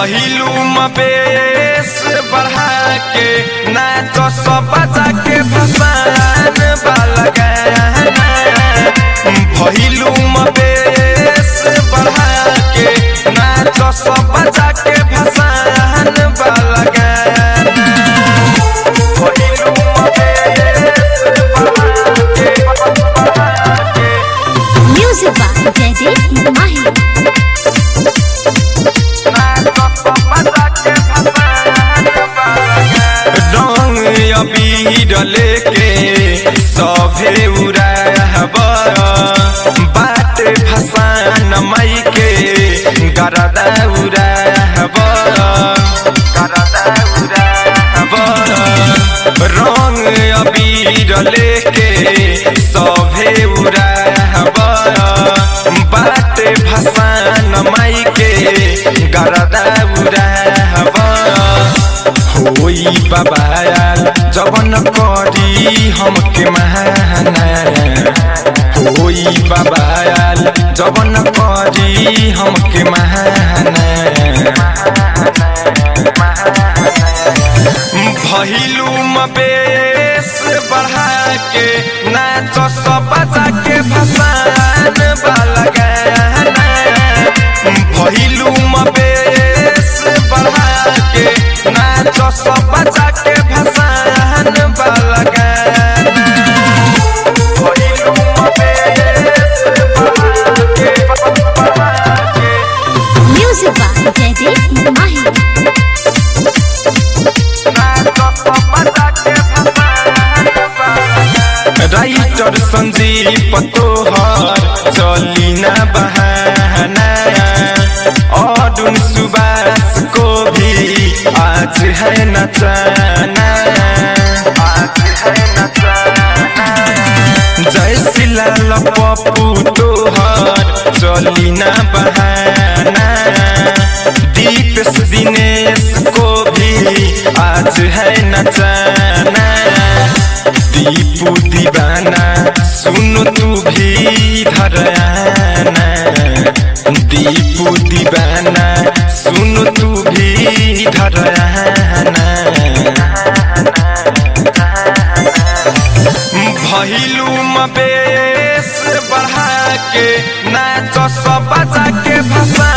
भइलू मबेस बढ़ा के नाच सब बजा के भसान वाला गाना भइलू मबेस बढ़ा के नाच सब बजा के भसान वाला गाना भइलू मबेस बढ़ा के बढ़ा के Music by Jaideep Mahi. रंग अबीर लेके सभे उड़ाब बाट भसान मई के गरदा उड़ाब गरदा उड़ाब रंग अबीर लेके सभे उड़ाब बाट भसान मई के गरदा उड़ाब होई बबायाल जवन करी हमके महाना होई बबायाल जवन करी हमके महाना भइलू मबेस बढ़ा के नाच सब बजा के भसान वाला गाना भइलू मबेस बढ़ा के नाच सब बजा के भसान वाला गाना भइलू मबेस बढ़ा के बढ़ा के Music by Jaideep Mahi. Writer Sanjeev तोहर चली ना बहाना और सुबास को भी आज है नचाना आज है नचाना जय सिलाल पप्पू तोहर चली ना बहाना दीपेश दिनेश को भी आज है नचाना दीपू दीवाना सुन तू भी धराना दीपू दीवाना सुन तू भी धराना भइलू मबेस बढ़ा के नाच सब बजा के भसा